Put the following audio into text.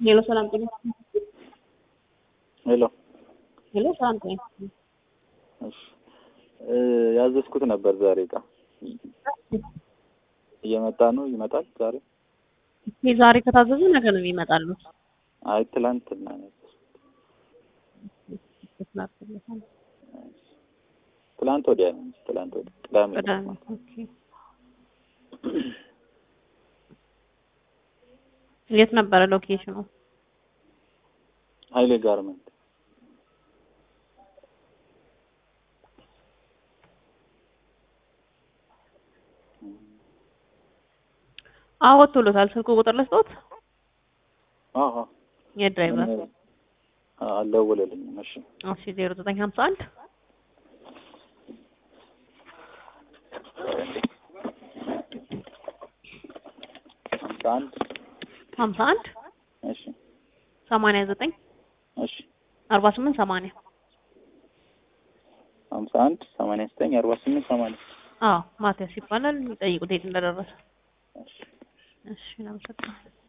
ሄሎ ሰላም ጤና ሄሎ ሄሎ ሰላም ጤና እሺ እ ያዘዝኩት ነበር ዛሬ እቃ እየመጣ ነው ይመጣል ዛሬ ይሄ ዛሬ ከታዘዙ ነገ ነው የሚመጣሉ። አይ ትላንትና ነው ያዘዝኩት ትላንት ወዲያ ነው እንጂ ትላንት ወዲያ ቅዳሜ ነው። ቅዳሜ ኦኬ። የት ነበረ ሎኬሽኑ? ሀይሌ ጋርመንት አዎ ወጥቶሎታል። ስልኩ ቁጥር ልስጦት አዎ የድራይቨር አልደወለልኝም። እሺ እሺ ዜሮ ዘጠኝ ሀምሳ አንድ ሀምሳ አንድ ሀምሳ አንድ እሺ ሰማንያ ዘጠኝ እሺ አርባ ስምንት ሰማንያ ሀምሳ አንድ ሰማንያ ዘጠኝ አርባ ስምንት ሰማንያ አዎ ማቲያስ ይባላል። የሚጠይቁት የት እንደደረሰ እሺ እሺ እናመሰግናለን።